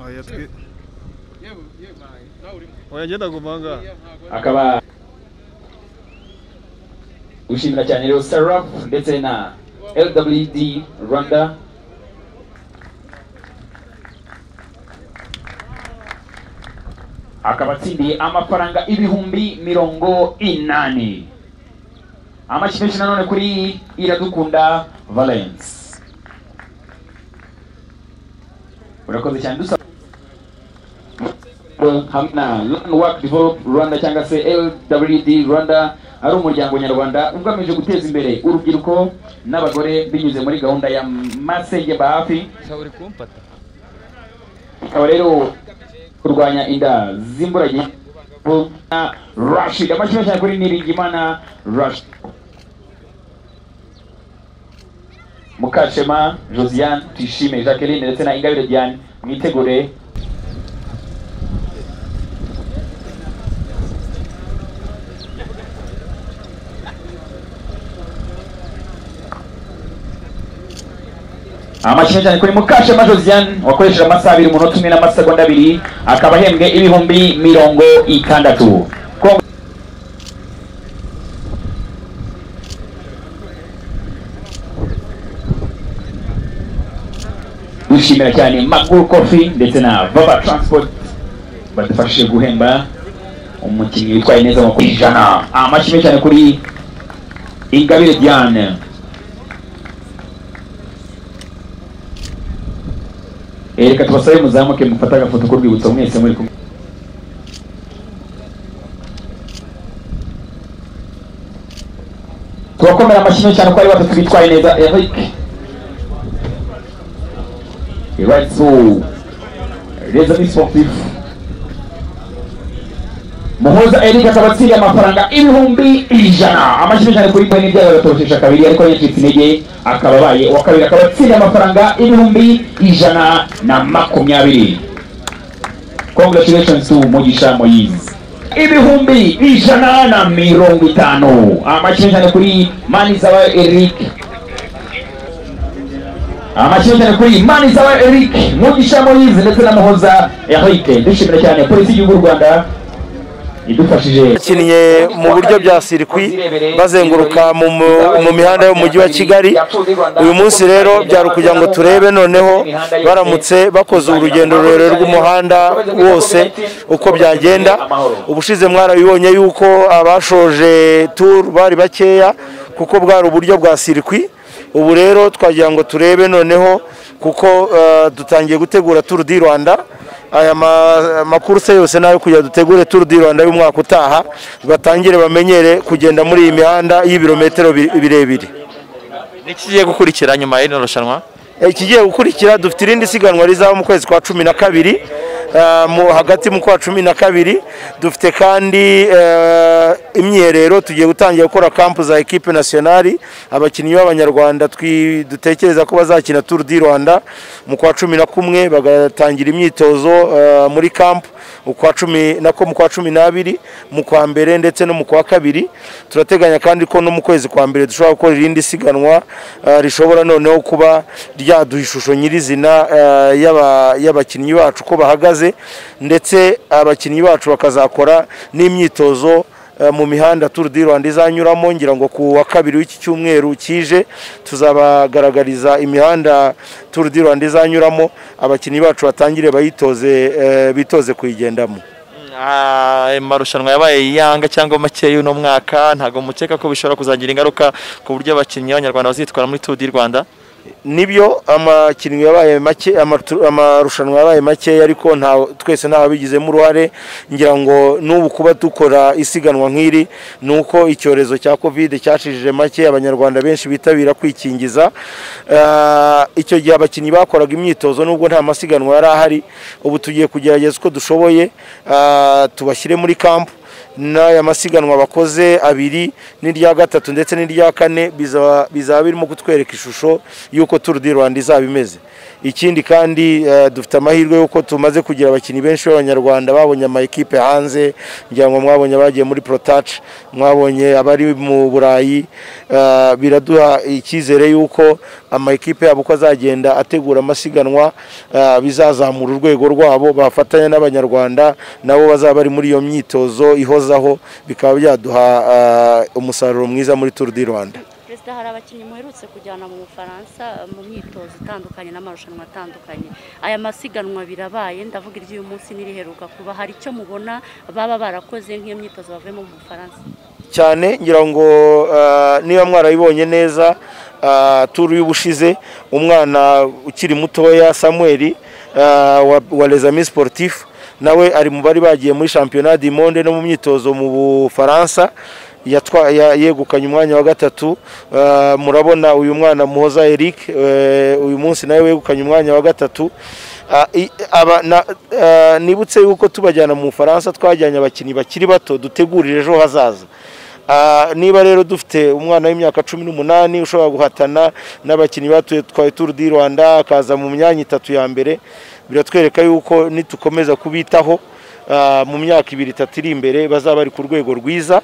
oya twe yewe yewe bayi nawe urimo oya ngenda gumanga akaba gushimira cyane rero sarap ndetse na lwd rwanda akaba atsindiye amafaranga ibihumbi mirongo inani amashyushyu nanone kuri iradukunda valence urakoze cyane dusaba hamwe na Learn Work Develop Rwanda cyangwa se LWD Rwanda ari umuryango nyarwanda ugamije guteza imbere urubyiruko n'abagore binyuze muri gahunda ya masenge bahafi uri kumfata ikaba rero kurwanya inda z'imburagihe na Rashid amashyushyu cyane kuri Niringimana Rashid Mukashema Josiane Tuyishime Jacqueline ndetse na Ingabire Diane mwitegure amashyushyu cyane kuri Mukashema Josiane wakoresheje amasaha abiri umunota umwe n'amasegonda abiri akaba ahembwe ibihumbi mirongo itandatu Kongo- dushimira cyane Magul Coffee ndetse na Baba Transport badufashije guhemba umukinnyi witwaye neza mu ijana amashyushyu cyane kuri Ingabire Diane Eh, reka tubasabe muzamuke mufate agafoto k'urwibutso mwese muri kumwe turakomera amashyi cyane ko ari batatu bitwaye neza Eric Right so les amis sportifs Muhoza Eric akaba atsindiye amafaranga ibihumbi ijana amashyi cyane kuri Mboni byaba batoshesha kabiri ariko yacitse intege akaba abaye uwa kabiri akaba atsindiye amafaranga ibihumbi ijana na makumyabiri congratulations to Mugisha Moyizi ibihumbi ijana na mirongo itanu amashyi cyane kuri Manizawa Eric amashyushyu cyane kuri Manizawa Eric Mugisha Moyizi ndetse na Muhoza Eric dushimira cyane polisi y'igihugu y'u Rwanda idufashije bakinnye mu buryo bya sirikwi bazenguruka mu mu- mu mihanda yo mu mujyi wa kigali uyu munsi rero byari ukugira ngo turebe noneho baramutse bakoze urugendo rurerure rw'umuhanda wose uko byagenda ubushize mwarabibonye yuko abashoje turu bari bakeya kuko bwari uburyo bwa sirikwi ubu rero twagira ngo turebe noneho kuko eh, dutangiye gutegura turu di rwanda aya ma- makurse yose nayo kugira dutegure Tour du Rwanda y'umwaka utaha batangire bamenyere kugenda muri iyi mihanda y'ibirometero bi- birebire n'ikigiye gukurikira nyuma y'ino rushanwa ikigiye gukurikira dufite irindi siganwa rizaba mu kwezi kwa cumi na kabiri eh, mu- hagati mu kwa cumi na kabiri dufite kandi eh, imyerero tugiye gutangira gukora kampu za ekipe nasiyonari abakinnyi b'abanyarwanda twi- dutekereza ko bazakina turu di rwanda mu kwa cumi na kumwe bagatangira imyitozo eh, muri kampu ukwa cumi nako mu kwa cumi n'abiri mu kwa mbere ndetse no mu kwa kabiri turateganya kandi ko no mu kwezi kwa mbere dushobora gukora irindi siganwa eh, rishobora noneho kuba ryaduha ishusho nyirizina eh, y'aba- y'abakinnyi bacu uko bahagaze ndetse abakinnyi bacu bakazakora n'imyitozo eh, mu mihanda Tour du Rwanda izanyuramo ngira ngo ku wa kabiri w'iki cyumweru kije tuzabagaragariza imihanda Tour du Rwanda izanyuramo abakinnyi bacu batangire bayitoze eh, bitoze kuyigendamo Aya marushanwa yabaye yanga cyangwa make y'uno mwaka ntabwo mukeka ko bishobora kuzagira ingaruka ku buryo abakinnyi b'abanyarwanda bazitwara muri Tour du Rwanda nibyo amakinnyi yabaye make amatu- amarushanwa yabaye make ariko nta twese nta wabigizemo uruhare ngira ngo n'ubu kuba dukora isiganwa nk'iri ni uko icyorezo cya covid cyashijije make abanyarwanda benshi bitabira kwikingiza Ah, icyo gihe abakinnyi bakoraga imyitozo nubwo nta masiganwa yari ahari ubu tugiye kugerageza uko dushoboye ah, tubashyire muri kampu n'aya masiganwa bakoze abiri n'irya gatatu ndetse n'irya kane bizaba bizaba birimo kutwereka ishusho y'uko Tour du Rwanda izaba imeze ikindi kandi eh, dufite amahirwe y'uko tumaze kugira abakinnyi benshi b'abanyarwanda babonye ama ekipe hanze ngira ngo mwabonye abagiye muri Pro Touch mwabonye abari mu Burayi eh, biraduha icyizere y'uko ama ekipe yabo uko azagenda ategura amasiganwa eh, bizazamura urwego rwabo bafatanya n'abanyarwanda nabo bazaba bari muri iyo myitozo ihozaho bikaba byaduha eh, umusaruro mwiza muri Tour du Rwanda perezida hari abakinnyi muherutse kujyana mu bufaransa mu myitozo itandukanye n'amarushanwa atandukanye aya masiganwa birabaye ndavuga iry'uyu munsi n'iriheruka kuba hari icyo mubona baba barakoze nk'iyo myitozo bavuye mu bufaransa cyane ngira ngo eh, niba mwarayibonye neza eh, turu y'ubushize umwana ukiri mutoya samuel wa, wa les amis sportif nawe ari mu bari bagiye muri championnat du monde no mu myitozo mu bufaransa yatwa- ya- yegukanye umwanya wa gatatu Eh, murabona uyu mwana muhoza eric eh, uyu munsi nawe wegukanye umwanya wa gatatu Ah, i- aba- na- eh, nibutse yuko tubajyana mu bufaransa twajyanye abakinnyi bakiri bato dutegurira ejo hazaza Ah, niba rero dufite umwana w'imyaka cumi n'umunani ushobora guhatana n'abakinnyi batuye twa Tour du Rwanda akaza mu myanya itatu ya mbere biratwereka yuko nitukomeza kubitaho ah, mu myaka ibiri itatu iri imbere bazaba bari ku rwego rwiza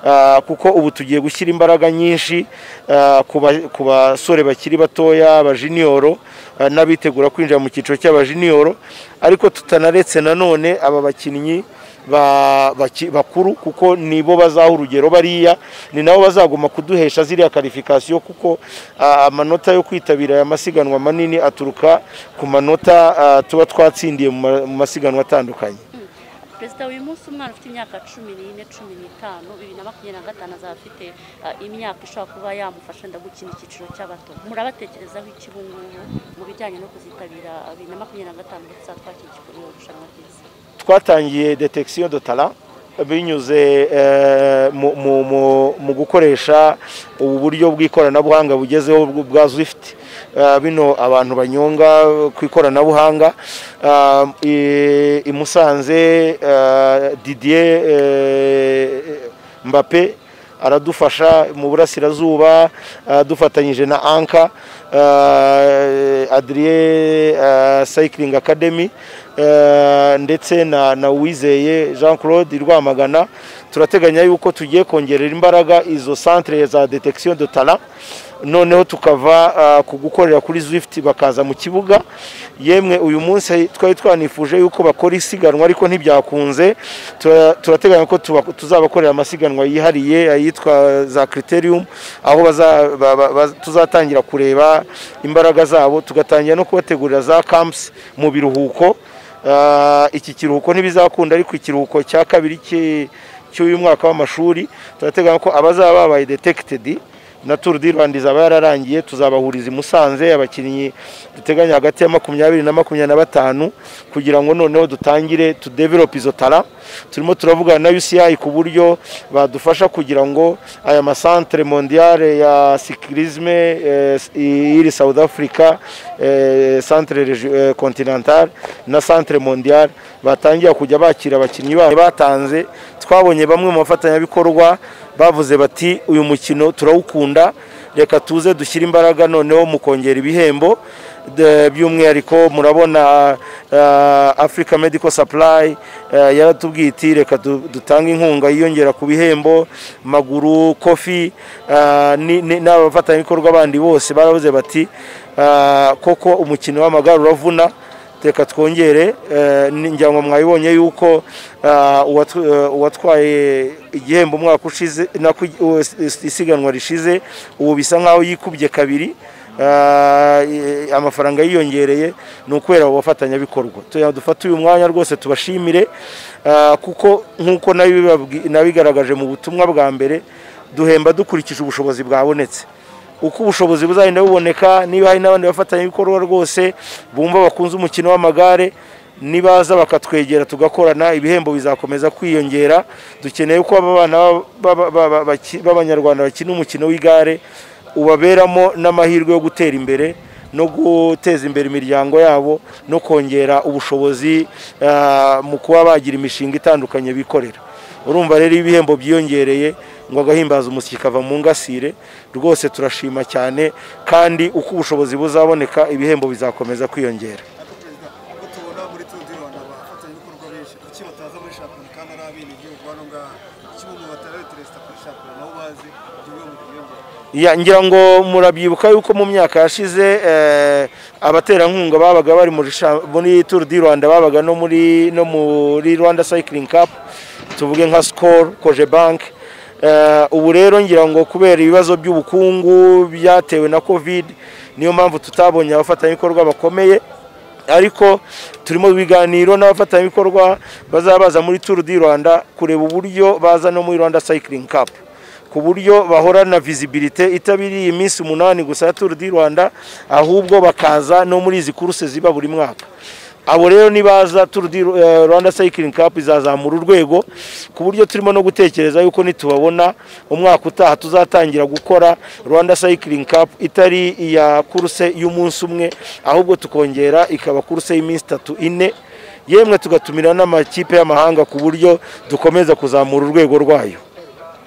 ah, kuko ubu tugiye gushyira imbaraga nyinshi ah, ku ba- ku basore bakiri batoya abajiniyoro ah, n'abitegura kwinjira mu cyiciro cy'abajiniyoro ariko tutanaretse nanone aba bakinnyi ba- baki- bakuru kuko nibo bazaha urugero bariya ni nabo bazagoma kuduhesha ziriya karifikasiyo kuko ah, amanota yo kwitabira aya masiganwa manini aturuka ku manota ah, tuba twatsindiye mu ma- mu masiganwa atandukanye perezida uyu munsi umwana ufite imyaka cumi n'ine cumi n'itanu bibiri na makumyabiri na gatanu azaba afite ah, imyaka ishobora kuba yamufasha nda gukina icyiciro cy'abato murabatekerezaho iki ubu ngubu mu bijyanye no kuzitabira ah, bibiri na makumyabiri na gatanu ndetse twakikuriye irushanwa ry'isi twatangiye detection de talent binyuze eh, mu- mu- mu- mu gukoresha ubu buryo bw'ikoranabuhanga bugezeho bw- bwa Zwift Eh, bino abantu banyonga ku ikoranabuhanga Ah, i i Musanze eh, Didier eh, Mbappe aradufasha mu burasirazuba dufatanyije na anka eh, adrien eh, cycling academy eh, ndetse na na uwizeye jean claude i rwamagana turateganya yuko tugiye kongerera imbaraga izo centre za detection de talent noneho tukava ah, ku gukorera kuri Zwift bakaza mu kibuga yemwe uyu munsi twari twanifuje yuko bakora isiganwa ariko ntibyakunze Tura- turateganya ko tuba- tuzabakorera amasiganwa yihariye ayitwa za criterium aho baza- ba- ba- ba- tuzatangira kureba imbaraga zabo tugatangira no kubategurira za camps mu biruhuko Ah, iki kiruhuko ntibizakunda ariko ikiruhuko cya kabiri cy'i- cy'uyu mwaka w'amashuri turateganya ko abazaba babaye detected na Tour du Rwanda izaba yararangiye tuzabahuriza i Musanze abakinnyi duteganya hagati ya makumyabiri na makumyabiri na batanu kugira ngo noneho dutangire tudevelope izo tara turimo turavugana na UCI ku buryo badufasha kugira ngo aya masantere mondiale ya cyclisme eh, iri South Africa eh, centre regi- eh, continental na centre mondiale batangira kujya bakira abakinnyi babo batanze twabonye bamwe mu bafatanyabikorwa bavuze bati uyu mukino turawukunda reka tuze dushyire imbaraga noneho mu kongera ibihembo De- by'umwihariko murabona ah, africa medical supply eh, yaratubwiye iti reka du- dutange inkunga yiyongera ku bihembo maguru kofi ah, ni- ni- n'abafatanyabikorwa bandi bose baravuze bati ah, koko umukino w'amagare uravuna reka twongere eh, ni- ngira ngo mwabibonye yuko ah, uwatw- eh, uwatwaye igihembo umwaka ushize nako igi- uwo is- is- isiganwa rishize ubu bisa nkaho yikubye kabiri ah, i- amafaranga yiyongereye ni ukubera abo bafatanyabikorwa Tugira ngo dufate uyu mwanya rwose tubashimire ah, kuko nk'uko nabi- babwi- nabigaragaje mu butumwa bwa mbere duhemba dukurikije ubushobozi bwabonetse uko ubushobozi buzagenda buboneka niba hari n'abandi bafatanyabikorwa rwose bumva bakunze umukino w'amagare nibaza bakatwegera tugakorana ibihembo bizakomeza kwiyongera dukeneye ko aba bana b'aba- b'aba- baki- b'abanyarwanda bakina umukino w'igare ubaberamo n'amahirwe yo gutera imbere no guteza imbere imiryango yabo no kongera ubushobozi ah, mu kuba bagira imishinga itandukanye bikorera urumva rero iyo ibihembo byiyongereye ngo agahimbaza umusyi kava mu ngasire rwose turashima cyane kandi uko ubushobozi buzaboneka ibihembo bizakomeza kwiyongera ubwo tubona muri tundi rwanda abafatanyabikorwa benshi kuki bataza muri shampiyona kandi ari abenegihugu hano ngaha kuki umuntu batarabe perezida kuri shampiyona nabo bazi ibyo bihugu biyongera Ya, ngira ngo murabyibuka yuko mu myaka yashize eh, abaterankunga babaga bari muri sha- muri Tour du Rwanda babaga no muri no muri Rwanda Cycling Cup tuvuge nka Skol, Cogebank Eh, ubu rero ngira ngo kubera ibibazo by'ubukungu byatewe na Covid niyo mpamvu tutabonye abafatanyabikorwa bakomeye ariko turimo ibiganiro n'abafatanyabikorwa bazaba baza muri Tour du Rwanda kureba uburyo baza no muri Rwanda Cycling Cup ku buryo bahorana visibilité itabiriye iminsi umunani gusa ya Tour du Rwanda ahubwo bakaza no muri izi kuruse ziba buri mwaka abo rero nibaza Tour du eh, Rwanda Cycling Cup izazamura urwego ku buryo turimo no gutekereza yuko nitubabona umwaka utaha tuzatangira gukora Rwanda Cycling Cup itari iya kuruse y'umunsi umwe ahubwo tukongera ikaba kuruse y'iminsi itatu ine yemwe tugatumira n'amakipe y'amahanga ku buryo dukomeza kuzamura urwego rwayo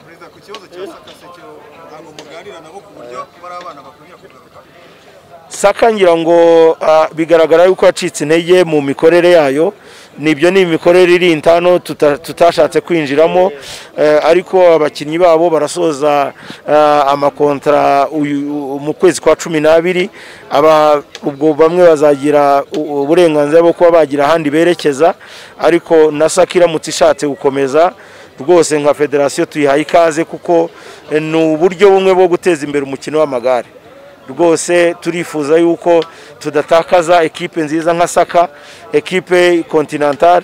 perezida ku kibazo cya sakasekero ntabwo muganira nabo ku buryo bari abana bakongera kugaruka saka ngira ngo ah, bigaragara yuko yacitse intege mu mikorere yayo nibyo ni imikorere iri intano tuta- tutashatse kwinjiramo eh, ariko abakinnyi babo barasoza ah, amakontara uyu- mu kwezi kwa cumi n'abiri aba ubwo bamwe bazagira u- uburenganzira bwo kuba bagira ahandi berekeza ariko na saka iramutse ishatse gukomeza rwose nka federasiyo tuyihaye ikaze kuko eh, ni uburyo bumwe bwo guteza imbere umukino w'amagare rwose turifuza yuko tudatakaza ekipe nziza nka saka ekipe continental